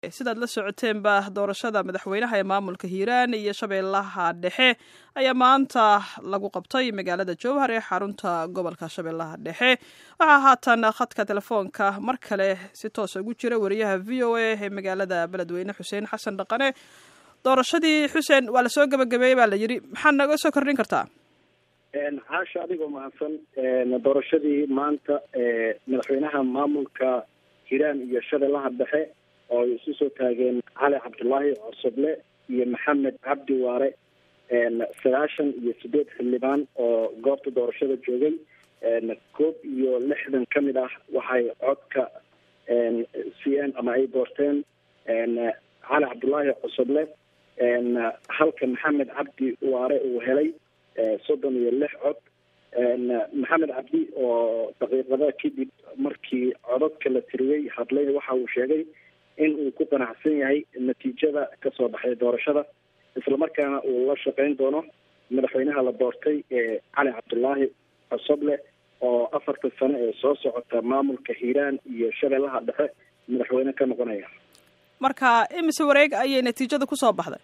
sidaad la socoteenba doorashada madaxweynaha ee maamulka hiiraan iyo shabeellaha dhexe ayaa maanta lagu qabtay magaalada jowhar ee xarunta gobolka shabeellaha dhexe waxaa haatan khadka telefoonka mar kale si toosa ugu jira wariyaha v o a ee magaalada beledweyne xuseen xasan dhaqane doorashadii xuseen waa lasoo gebagabeeyey baa la yidhi maxaa naga soo kordhin kartaa caasha adigoo mahadsan doorashadii maanta madaxweynaha maamulka hiiraan iyo shabeellaha dhexe oo ay isu soo taageen cali cabdullaahi cosoble iyo maxamed cabdi waare sagaashan iyo sideed xildhibaan oo goobta doorashada joogay koob iyo lixdan ka mid ah waxay codka siiyeen ama ay doorteen cali cabdullaahi cosoble halka maxamed cabdi waare uu helay soddon iyo lix cod maxamed cabdi oo daqiiqada kadib markii codadka la tiriyey hadlay waxa uu sheegay in uu ku qanacsan yahay natiijada kasoo baxday doorashada islamarkaana uu la shaqeyn doono madaxweynaha la doortay ee cali cabdullaahi cosoble oo afarta sano ee soo socota maamulka hiiraan iyo shabeellaha dhexe madaxweyne ka noqonaya marka imise wareeg ayay natiijada kusoo baxday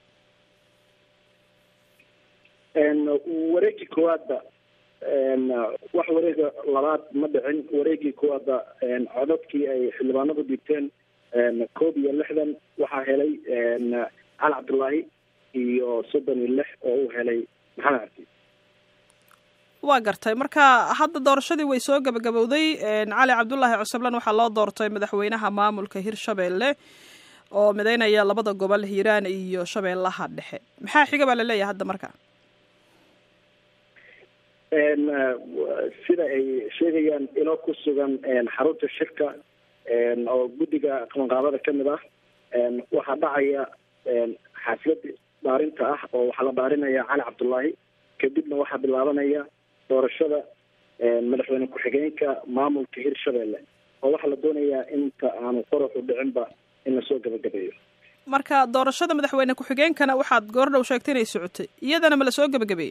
wareegii koowaadba wax wareega labaad ma dhicin wareegii koowaadba codadkii ay xildhibaanadu dhigteen koob iyo lixdan waxaa helay cali cabdullaahi iyo soddon iyo lix oo uu helay maxamed cabdi waa gartay marka hadda doorashadii way soo gabagabowday cali cabdullaahi cusublan waxaa loo doortay madaxweynaha maamulka hirshabeelle oo mideynaya labada gobol hiiraan iyo shabeellaha dhexe maxaa xiga baa laleeyahay hadda marka sida ay sheegayaan ilo ku sugan xarunta shirka oo guddiga qabanqaabada ka mid ah waxaa dhacaya xaaflad dhaarinta ah oo waxaa la dhaarinaya cali cabdullaahi kadibna waxaa bilaabanaya doorashada madaxweyne ku-xigeenka maamulka hirshabeelle oo waxaa la doonayaa inta aanu qoraxu dhicinba in lasoo gabagabeeyo marka doorashada madaxweyne ku-xigeenkana waxaad goordhow sheegtay inay socotay iyadana ma lasoo gabagabeeyey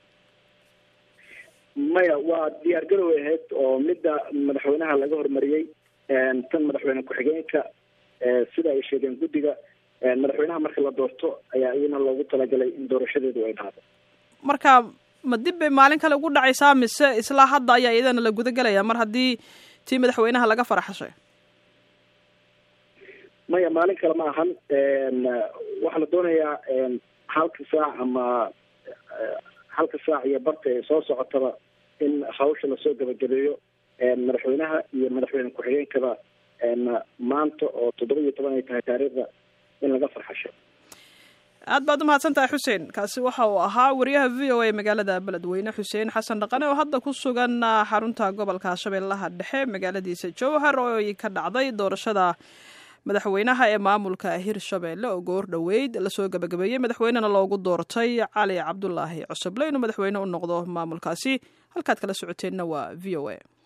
maya waa diyaar garow ahayd oo midda madaxweynaha laga hormariyey tan madaxweyne ku-xigeenka sida ay sheegeen guddiga madaxweynaha marka la doorto ayaa iyana loogu talagalay in doorashadeedu ay dhacdo marka ma dib bay maalin kale ugu dhacaysaa mise islaa hadda ayaa iyadana la gudagelaya mar haddii tii madaxweynaha laga faraxashay maya maalin kale ma ahan waxaa la doonayaa halka saac ama halka saac iyo barta ee soo socotaba in hawsha lasoo gabagabeeyo madaxweynaha iyo madaxweyne ku-xigeenkaba maanta oo toddoba iyo toban ay tahay taariikhda in laga farxasho aad baad umahadsan tahay xuseen kaasi waxa uu ahaa wariyaha v o a magaalada beledweyne xuseen xasan dhaqane oo hadda ku sugan xarunta gobolka shabeellaha dhexe magaaladiisa jowhar oo ay ka dhacday doorashada madaxweynaha ee maamulka hirshabeelle oo goor dhoweyd lasoo gabagabeeyey madaxweynena loogu doortay cali cabdulaahi cusuble inuu madaxweyne u noqdo maamulkaasi halkaad kala socoteenna waa v o a